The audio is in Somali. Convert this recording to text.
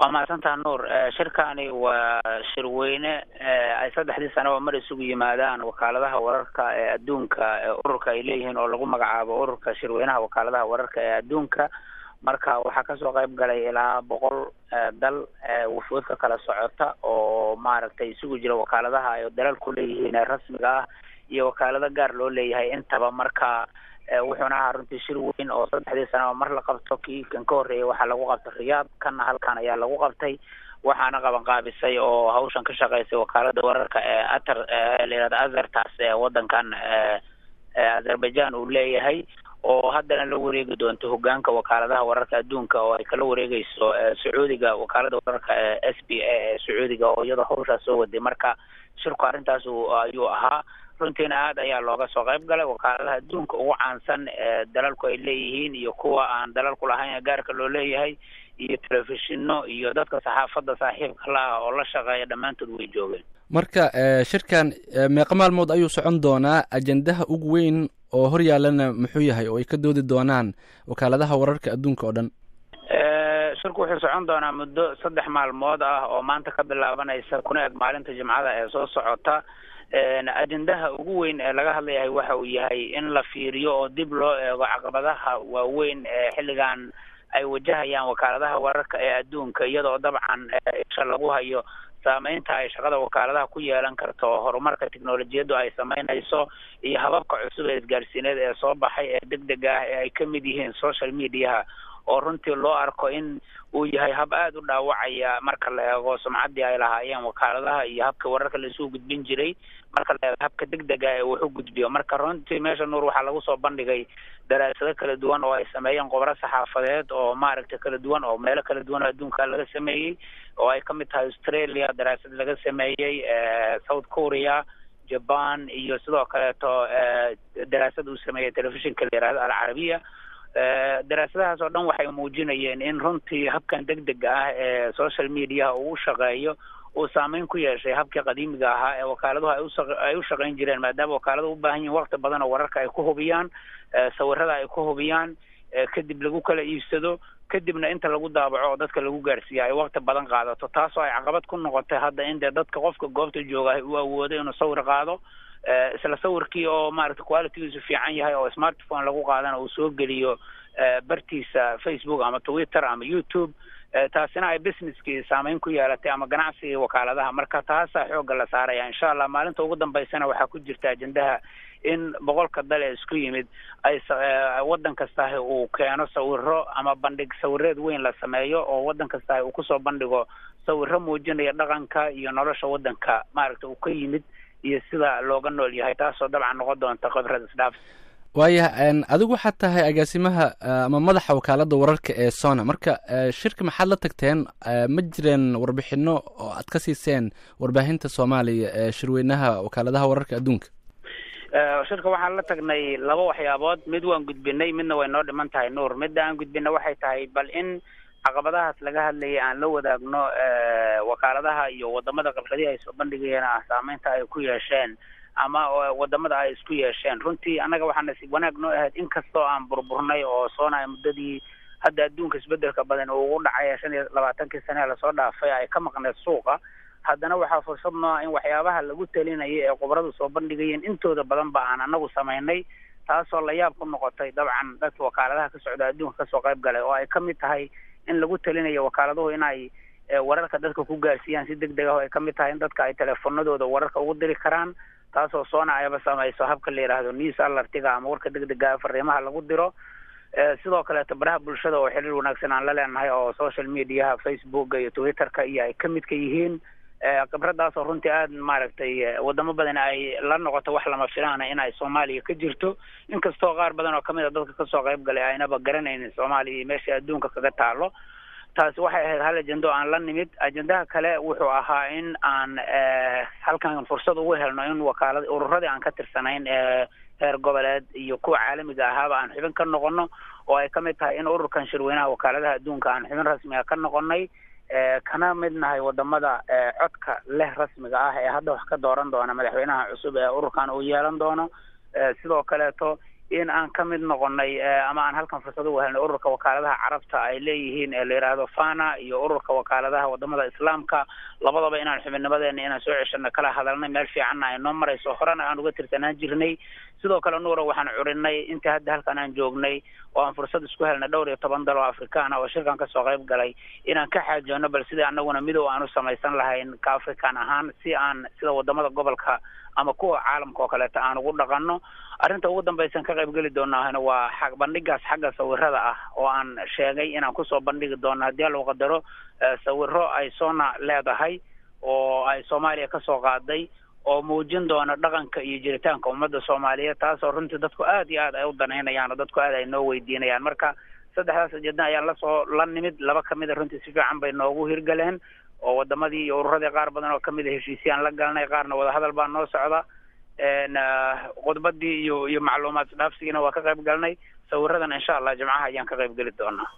waa mahadsantaha nuur shirkani waa shirweyne ay saddexdii sanaba mar isugu yimaadaan wakaaladaha wararka ee adduunka ee ururka ay leeyihiin oo lagu magacaabo ururka shirweynaha wakaaladaha wararka ee adduunka marka waxaa kasoo qayb galay ilaa boqol dal wufuud ka kala socota oo maaragtay isugu jira wakaaladaha ay dalalku leeyihiin ee rasmiga ah iyo wakaalado gaar loo leeyahay intaba marka wuxuuna ahaa runtii shir weyn oo saddexdii sanaba mar la qabto kii kan ka horreeyay waxaa lagu qabtay riyaad kanna halkan ayaa lagu qabtay waxaana qaban qaabisay oo hawshan ka shaqeysay wakaalada wararka ee atar la yihahdo azartas ee wadankan azerbaijan uu leeyahay oo haddana la wareegi doonto hogaanka wakaaladaha wararka adduunka oo ay kala wareegeyso sacuudiga wakaalada wararka ee s b a ee sacuudiga oo iyadoo hawshaas soo waday marka shirku arrintaas ayuu ahaa runtiina aad ayaa looga soo qayb galay wakaaladaha adduunka ugu caansan ee dalalku ay leeyihiin iyo kuwa aan dalalku lahayn ee gaarka loo leeyahay iyo telefishino iyo dadka saxaafadda saaxiibka la ah oo la shaqeeya dhammaantood way joogeen marka shirkan meeqa maalmood ayuu socon doonaa ajendaha ugu weyn oo hor yaalana muxuu yahay oo ay ka doodi doonaan wakaaladaha wararka adduunka oo dhan shirku wuxuu socon doonaa muddo saddex maalmood ah oo maanta ka bilaabanaysa kuna eg maalinta jimcada ee soo socota ajendaha ugu weyn ee laga hadlayahay waxa uu yahay in la fiiriyo oo dib loo eego caqabadaha waaweyn ee xilligan ay wajahayaan wakaaladaha wararka ee adduunka iyadoo dabcan isha lagu hayo saameynta ay shaqada wakaaladaha ku yeelan karto horumarka teknolojiyaddu ay sameynayso iyo hababka cusub ee isgaarsiineed ee soo baxay ee deg deg ah ee ay ka mid yihiin social mediaha oo runtii loo arko in uu yahay hab aada u dhaawacaya marka la eego sumcaddii ay lahaayeen wakaaladaha iyo habka wararka laisugu gudbin jiray marka la eego habka deg dega ee wax u gudbiyo marka runtii meesha nuur waxaa lagu soo bandhigay daraasado kala duwan oo ay sameeyeen khubaro saxaafadeed oo maaragtay kala duwan oo meelo kala duwan oo adduunka laga sameeyey oo ay kamid tahay australia daraasad laga sameeyey south korea japan iyo sidoo kaleeto daraasad uu sameeyey telefishinka la yihahdo alcarabiya daraasadahaas oo dhan waxay muujinayeen in runtii habkan deg dega ah ee social mediaha uu u shaqeeyo uu saameyn ku yeeshay habkii qadiimiga ahaa ee wakaaladuhu ay u shaqeyn jireen maadaama wakaaladu u baahan yihin wakti badan oo wararka ay ku hubiyaan sawirada ay ku hubiyaan kadib lagu kala iibsado kadibna inta lagu daabaco oo dadka lagu gaarsiiya ay wakti badan qaadato taasoo ay caqabad ku noqotay hadda in dee dadka qofka goobta jooga uu awoodo inuu sawir qaado isla sawirkii oo maaragtay qualitygiisu fiican yahay oo smartphone lagu qaadana uu soo geliyo bartiisa facebook ama twitter ama youtube taasina ay businesskii saameyn ku yeelatay ama ganacsigii wakaaladaha marka taasaa xoogga la saaraya insha allah maalinta ugu dambeysana waxaa ku jirta ajendaha in boqolka dal ee isku yimid ay waddan kastahi uu keeno sawiro ama bandhig sawireed weyn la sameeyo oo waddan kastahi uu kusoo bandhigo sawiro muujinaya dhaqanka iyo nolosha waddanka maaragta uu ka yimid iyo sida looga nool yahay taasoo dabcan noqon doonta khibrad isdhaaf waayah adigu waxaad tahay agaasimaha ama madaxa wakaaladda wararka ee sona marka shirka maxaad la tagteen ma jireen warbixino oo aad ka siiseen warbaahinta soomaaliya ee shirweynaha wakaaladaha wararka adduunka shirka waxaan la tagnay laba waxyaabood mid waan gudbinay midna way noo dhiman tahay nuur midda aan gudbina waxay tahay bal in caqabadahaas laga hadlayay aan la wadaagno wakaaladaha iyo wadamada khibradihi ay soo bandhigayeen ah saameynta ay ku yeesheen ama wadamada ay isku yeesheen runtii annaga waxaa nasiib wanaag noo ahayd inkastoo aan burburnay oo soonaya muddadii hadda adduunka isbedelka badan uu ugu dhacay shan iyo labaatankii sane lasoo dhaafay ay ka maqneed suuqa haddana waxaa fursad noo ah in waxyaabaha lagu talinaya ee khubaradu soo bandhigayeen intooda badan ba aan anagu samaynay taasoo la yaab ku noqotay dabcan dadka wakaaladaha ka socda adduunka kasoo qayb galay oo ay ka mid tahay in lagu talinayo wakaaladuhu inay wararka dadka ku gaarsiiyaan si deg deg ah oo ay ka mid tahay in dadka ay teleefonadooda wararka ugu diri karaan taasoo soona ayaba samayso habka la yidhaahdo news alartiga ama warka deg dega fariimaha lagu diro sidoo kaleeto baraha bulshada oo xiriir wanaagsan aan la leenahay oo social mediaha facebooka iyo twitterka iyo ay ka midka yihiin khibradaasoo runtii aada maaragtay wadamo badan ay la noqoto wax lama filaana in ay soomaaliya ka jirto inkastoo qaar badan oo kamid a dadka kasoo qayb galay aynaba garanaynin soomaaliya iyo meesha adduunka kaga taalo taasi waxay ahayd hal ajendo aan la nimid ajendaha kale wuxuu ahaa in aan halkan fursad ugu helno in wakaalad ururadii aan ka tirsanayn ee heer goboleed iyo kuwa caalamiga ahaaba aan xubin ka noqono oo ay kamid tahay in ururkan shirweynaha wakaaladaha adduunka aan xubin rasmiga ka noqonay kana mid nahay wadamada codka leh rasmiga ah ee hadda wax ka dooran doona madaxweynaha cusub ee ururkan uu yeelan doono sidoo kaleeto in aan ka mid noqonay ama aan halkan fursad ugu helnay ururka wakaaladaha carabta ay leeyihiin ee la yidhaahdo fana iyo ururka wakaaladaha wadamada islaamka labadaba inaan xubinnimadeena inaan soo ceshano kala hadalnay meel fiicanna ay noo marayso horena aan uga tirsanaan jirnay sidoo kale nuura waxaan curinay inta hadda halkan aan joognay oo aan fursad isku helnay dhowr iyo toban dal oo afrikaan ah oo shirkan kasoo qayb galay inaan ka xaajoono bal sidii anaguna midow aan u samaysan lahayn ka african ahaan si aan sida wadamada gobolka ama kuwa caalamka oo kaleeto aan ugu dhaqano arrinta ugu dambaysan ka qayb geli doonahna waa xag bandhigaas xagga sawirada ah oo aan sheegay inaan kusoo bandhigi doono haddii alou qadaro sawiro ay sona leedahay oo ay soomaaliya kasoo qaaday oo muujin doona dhaqanka iyo jiritaanka ummadda soomaaliyeed taasoo runtii dadku aad iyo aad ay u danaynayaan oo dadku aad ay noo weydiinayaan marka saddexdaas ujeedna ayaan lasoo la nimid laba kamida runtii si fiican bay noogu hirgaleen oo wadamadii iyo ururadii qaar badan oo kamid a heshiisyaan la galnay qaarna wadahadal baa noo socda khudbadii iyo iyo macluumaad isdhaafsigiina waa ka qayb galnay sawiradan insha allah jimcaha ayaan ka qayb geli doonaa